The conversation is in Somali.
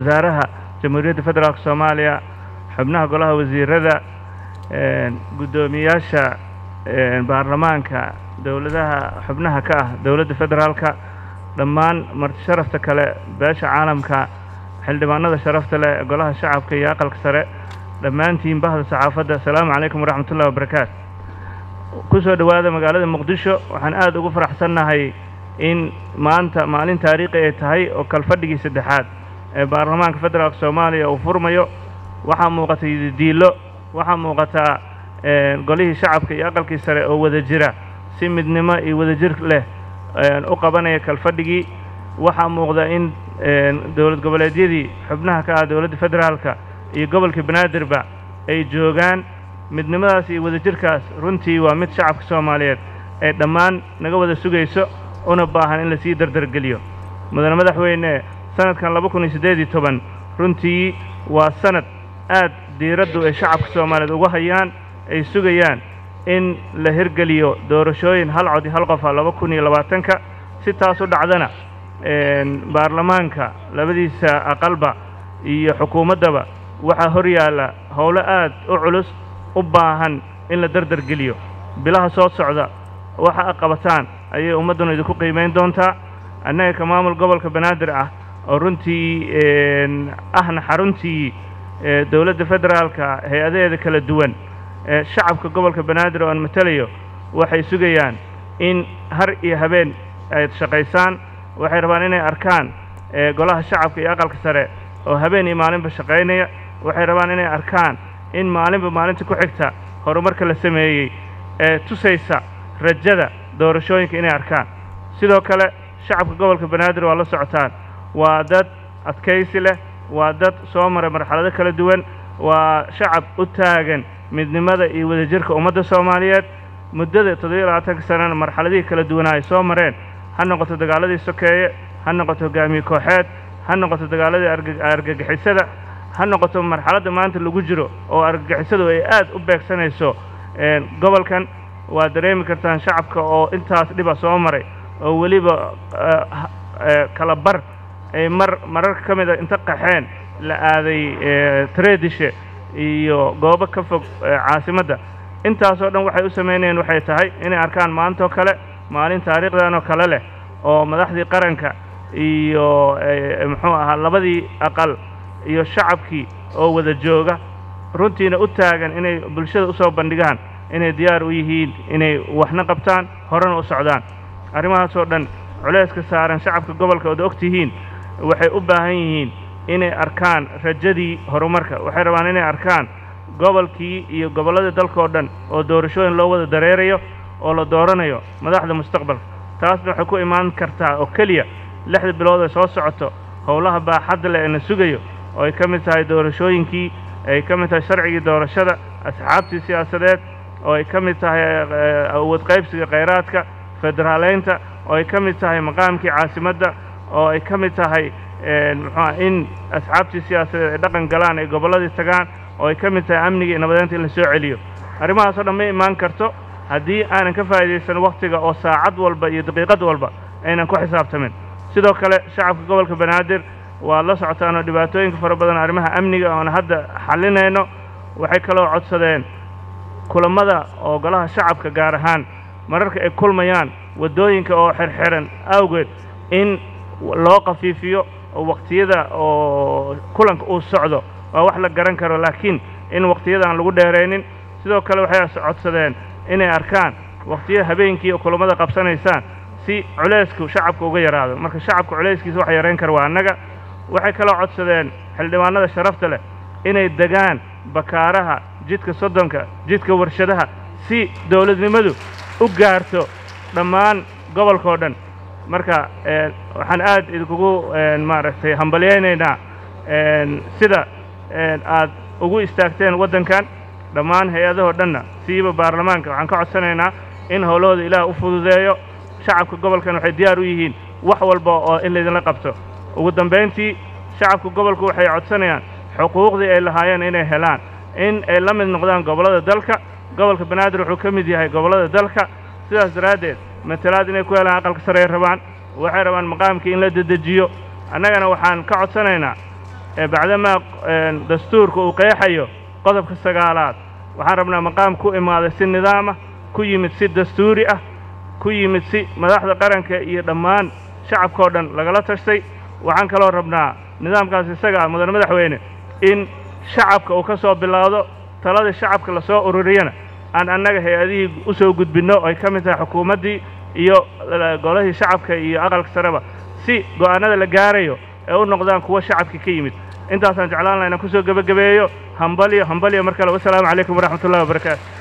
wasaaraha jamhuuriyadda federaalk soomaaliya xubnaha golaha wasiirada guddoomiyaasha baarlamaanka dowladaha xubnaha ka ah dowladda federaalka dhammaan marti sharafta kale beesha caalamka xildhibaanada sharafta leh golaha shacabka iyo aqalka sare dhammaantiin bahda saxaafadda asalaamu calaykum waraxmat ullahi wabarakaatu ku soo dhowaada magaalada muqdisho waxaan aad ugu faraxsannahay in maanta maalin taariikhi ay tahay oo kalfadhigii saddexaad ee baarlamaanka federaalk soomaaliya uu furmayo waxaa muuqata diilo waxaa muuqataa golihii shacabka iyo aqalkii sare oo wada jira si midnimo iyo wadajir leh u qabanaya kalfadhigii waxaa muuqda in dowlad goboleedyadii xubnaha ka ah dowladda federaalka iyo gobolka banaadirba ay joogaan midnimadaas iyo wadajirkaas runtii waa mid shacabka soomaaliyeed ee dhammaan naga wada sugayso una baahan in lasii dardargeliyo mudane madaxweyne sanadkan laba kun iyo siddeed iyo toban runtii waa sanad aad diiraddu ay shacabka soomaaliyeed uga hayaan ay sugayaan in la hirgeliyo doorashooyin hal cod iyo hal qofa laba kun iyo labaatanka si taas u dhacdana baarlamaanka labadiisa aqalba iyo xukuumaddaba waxaa hor yaalla howlo aad u culus u baahan in la dardargeliyo bilaha soo socda waxa a qabataan ayay ummadduna idinku qiimayn doontaa annaga ka maamul gobolka banaadir ah oo runtii ahna xaruntii dowladda federaalka hay-adaheeda kala duwan shacabka gobolka banaadir oo aan matelayo waxay sugayaan in har iyo habeen ay shaqaysaan waxay rabaan inay arkaan golaha shacabka iyo aqalka sare oo habeen iyo maalinba shaqaynaya waxay rabaan inay arkaan in maalinba maalinta ku xigta horumarka la sameeyey ee tusaysa rajada doorashooyinka inay arkaan sidoo kale shacabka gobolka banaadir waa la socotaan waa dad adkaysi leh waa dad soo maray marxalado kala duwan waa shacab u taagan midnimada iyo wadajirka ummadda soomaaliyeed muddada toddobiyo labaatanka sanana marxaladihii kala duwanaa ay soo mareen ha noqoto dagaaladii sokeeye ha noqoto hogaamiye kooxeed ha noqoto dagaaladii argagixisada ha noqoto marxaladda maanta lagu jiro oo argagixisadu ay aad u beegsanayso gobolkan waa dareemi kartaan shacabka oo intaas dhiba soo maray oo weliba kala bar ay mar mararka ka mid a inta qaxeen la aaday tareedishe iyo goobo ka fog caasimadda intaasoo dhan waxay u samaynayeen waxay tahay inay arkaan maantoo kale maalin taariikhdan oo kale leh oo madaxdii qaranka iyo muxuu ahaa labadii aqal iyo shacabkii oo wada jooga runtiina u taagan inay bulshada usoo bandhigaan inay diyaar u yihiin inay waxna qabtaan horena u socdaan arrimahaasoo dhan culayska saaran shacabka gobolka ood og tihiin waxay u baahan yihiin inay arkaan rajadii horumarka waxay rabaan inay arkaan gobolkii iyo gobolladii dalkao dhan oo doorashooyin loo wada dareerayo oo la dooranayo madaxda mustaqbalka taasna waxay ku imaan kartaa oo keliya lixda bilood ay soo socoto howlaha baaxadda leh ee na sugayo oo ay ka mid tahay doorashooyinkii ay ka mid tahay sharcigii doorashada asxaabtii siyaasadeed oo ay ka mid tahay awood qaybsiga khayraadka federaaleynta oo ay ka mid tahay maqaamkii caasimadda oo ay ka mid tahay muxuua in asxaabtii siyaasadeed ay dhaqan galaan ay gobolladii tagaan oo ay ka mid tahay amniga iyo nabadeynta in la soo celiyo arrimahaasoo dhan ma imaan karto haddii aanan ka faa'iidaysan wakhtiga oo saacad walba iyo daqiiqad walba aynan ku xisaabtamin sidoo kale shacabka gobolka banaadir waad la socotaan oo dhibaatooyinka fara badan arrimaha amniga oona hadda xallinayno waxay kaloo codsadeen kulammada oo golaha shacabka gaar ahaan mararka ay kulmayaan waddooyinka oo xirxiran awgeed in loo khafiifiyo oo wakhtiyada oo kulanka uu socdo waa wax la garan karo laakiin in wakhtiyada aan lagu dheeraynin sidoo kale waxay codsadeen inay arkaan wakhtiyada habeenkii oo kulammada qabsanaysaan si culaysku shacabka uga yaraado marka shacabka culayskiisa wax yarayn kara waa annaga waxay kaloo codsadeen xildhibaanada sharafta leh inay degaan bakaaraha jidka soddonka jidka warshadaha si dowladnimadu u gaarto dhammaan gobolkao dhan marka waxaan aad idinkugu maaragtay hambalyaynaynaa sida aad ugu istaagteen waddankan dhammaan hay-adahoo dhanna siiba baarlamaanka waxaan ka codsanaynaa in howlahooda ilaah u fududeeyo shacabka gobolkan waxay diyaar u yihiin wax walba oo in laydinla qabto ugu dambayntii shacabka gobolku waxay codsanayaan xuquuqdii ay lahaayeen inay helaan in ay la mid noqdaan gobollada dalka gobolka banaadir wuxuu ka mid yahay gobollada dalka sidaas daraaddeed matalaad inay ku helaan aqalka sare ay rabaan waxay rabaan maqaamkii in la dedejiyo annagana waxaan ka codsanaynaa ee bacdamaa dastuurka uu qeexayo qodobka sagaalaad waxaan rabnaa maqaam ku imaaday si nidaamah ku yimid si dastuuri ah ku yimid si madaxda qaranka iyo dhammaan shacabkao dhan lagala tashtay waxaan kaloo rabnaa nidaamkaas isaga ah mudane madaxweyne in shacabka uu ka soo bilaawdo taladii shacabka lasoo ururiyana aan annaga hay-adihii u soo gudbinno ay ka mid tahay xukuumaddii iyo golihii shacabka iyo aqalka sareba si go'aanada la gaarayo ee u noqdaan kuwa shacabka ka yimid intaasaan jeclaan laha inaan kusoo gebagabeeyo hambalyo hambalyo mar kale wasalaamu calaykum waraxmat ullahi wabarakaatu